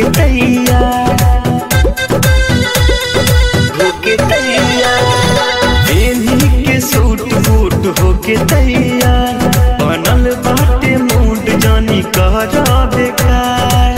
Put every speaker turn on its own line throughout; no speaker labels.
होके तैयार होके तैयार एनी के सूट बूट होके तैयार बनल बाटे मूड जानी कर बेकार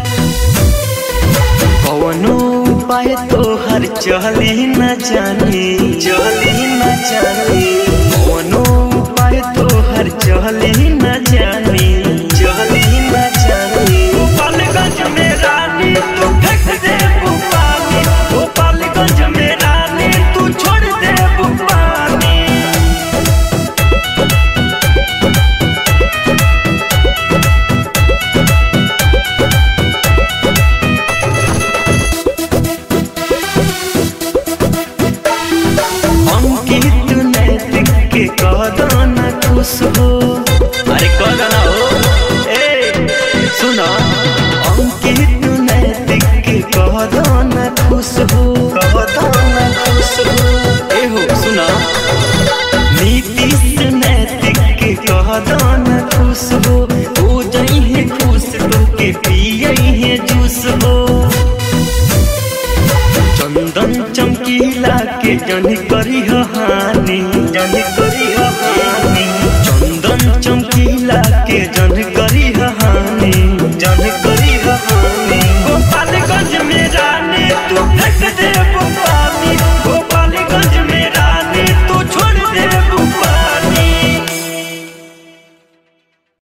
कवनो उपाय तो हर चली न जानी चली न जानी कवनो उपाय तो हर चली न जानी चली न जानी गोपालगंज में रानी तू फेंक दे पानी गोपालगंज में रानी तू छोड़ दे पानी अंकित नैतिक के कदन खुश हो अरे कदन हो ए सुना अंकित नैतिक के कदन खुश हो कदन खुश हो ए हो सुना नीतीश नैतिक के कदन खुश हो हो जई है खुश तो के पियई है जूस हो चंदन चमकीला के जन करी हानि जन करी हानि चंदन चमकीला के जन करी हानि जन करी हानि गोपालगंज में रानी तू फेंक दे पानी